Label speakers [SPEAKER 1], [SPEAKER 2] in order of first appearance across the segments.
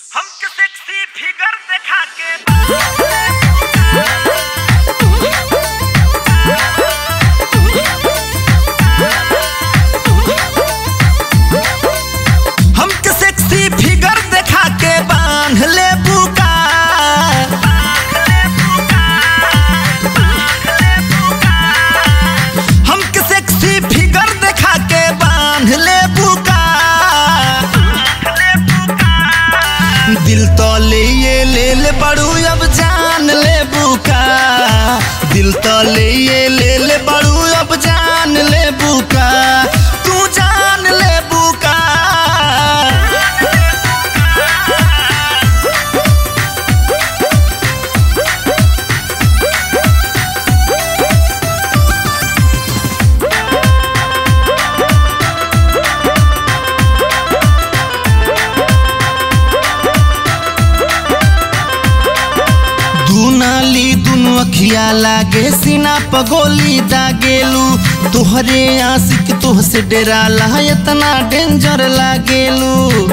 [SPEAKER 1] हमके sexy figure देखा के हमके सेक्सी फिगर देखा के बांध ले बुका हमके सेक्सी फिगर देखा के बांध ले बुका दिल तो ले ये ले ले बड़ू अब जान ले बुका दिल तो ले ये ले ले बड़ू अब जान ले बुका तू जान ले बुका दू नाली दुनु अखिया लागे सीना पगोली दागेलू तोहरे आशिक तोह से डेराला इतना डेंजर लागेलू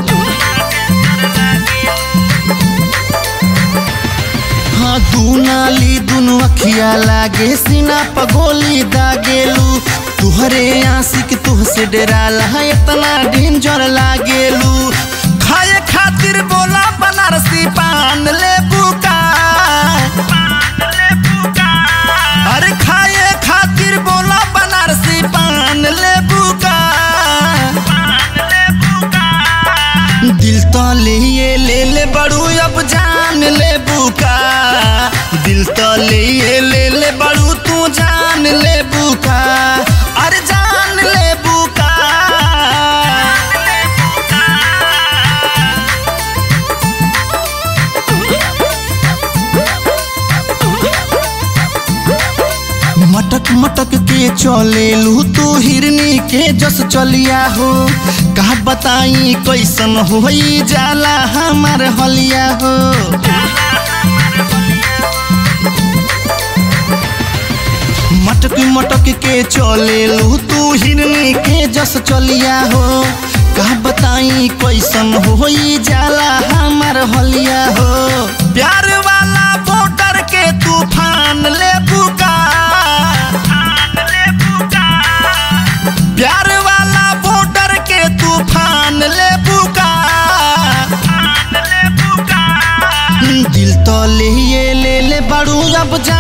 [SPEAKER 1] हाँ दू नाली दुनु अखिया लागे सीना पगोली दागेलू तुहरे आशिक तुह से डेराला इतना डेंजर लागेलू खाए खातिर बोला बनारसी पान ले बुका अरे खाए खातिर बोला बनारसी पान ले बुका दिल तो ले ये ले ले बड़ू अब जान ले बुका दिल तो ले ये ले ले बड़ू तू जान ले बुका अरे जान ले बुका मटक मटक के चलेलू तू हिरनी के जस चलिया हो कहा बताई कैसन हो जाला हमार हलिया हो मटक मटक के चलेलू तू हिरनी के जस चलिया हो कहा बताई कैसन हो जाला हमार हलिया हो प्यार वाला वोटर के तूफान ले बुका प्यार वाला वोटर के तूफान ले बुका दिल तो ले ये ले ले बड़ू अब